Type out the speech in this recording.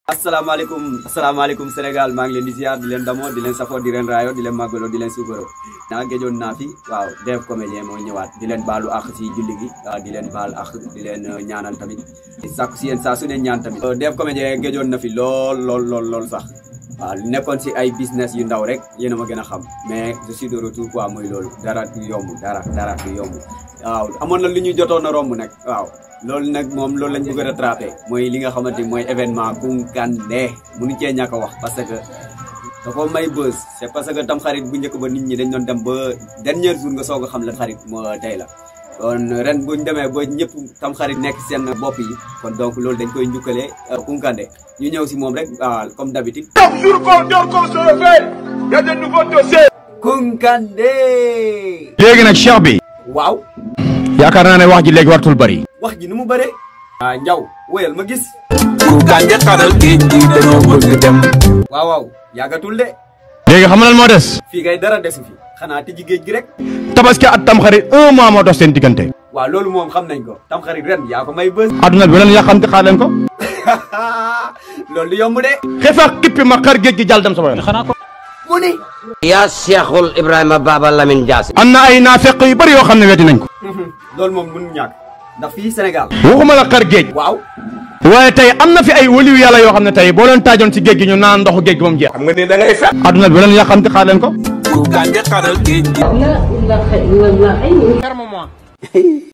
asalaamaaleykum asalaamaaleykum Sénégal maa ngi leen di ziar di leen damoo di leen safoo di leen raayo di leen màggaloo di leen suukaroo naa géjoon naa fi waaw Dev comédien moo ñëwaat di leen baalu àq si julli gi waaw di leen baal àq di leen ñaanal tamit di sàkku si yéen saa su ne ñaan tamit Dev comédien géjoon na fi lool lool lool lool sax waaw nekkoon si ay business yu ndaw rek yéen a ma gën a xam mais je suis de retour quoi mooy loolu dara du yomb dara dara du yomb waaw amoon na lu ñu jotoon a romb nag waaw loolu nag moom loolu lañ bëgg a rattrapé mooy li nga xamante ni mooy événement Kounkandé mënu cee ñàkk a wax parce que da ko may buzz c'est parce que tam xarit bu njëkk ba nit ñi dañ doon dem ba dernier jour nga soog a xam la xarit moo tey la kon ren buñ demee ba ñëpp tam xarit nekk seen bopp yi kon donc loolu dañ koy njukkalee Kounkandé ñu ñëw si moom rek waaw comme d'habitude Chaque jour qu'on dort, qu'on se réveille, il y a de nouveaux dossiers. Kounkandé léegi nag cheikh bi waaw yaakaar naa ne wax ji léegi wartul bari wax ji nu mu bëree ah njaw wéyal ma gis Kounkandé xaral géej gi dañoo bëgg dem waaw waaw yàggatul de léegi xam nga lan moo des fii kay dara desu fi xanaa tijji géej gi rek tabaski at tamxarit un mois moo dox seen diggante waaw loolu moom xam nañ ko tam xarit ren yaa ko may bës adduna bi leen yàqamte xaar leen ko loolu du yomb de xefa xippi ma xar géej gi jàll dem sama yoon mu ni yaa Cheikhul Ibrahima Baba Lamine Dias. am na ay naafeq yu bari yoo xam ne weddi nañ ko loolu moom mënu ñàkk ndax fii Sénégal waxuma la xar géej waaw waaye tey am na fi ay waliyu yàlla yoo xam ne tey boo leen taajoon ci géej gi ñu naan ndoxu géej gi ba mu jeex xam nga ni da ngay fen. adduna bi leen yàqamte xaar leen ko Kounkandé xaral géej gi لا إله إلا الله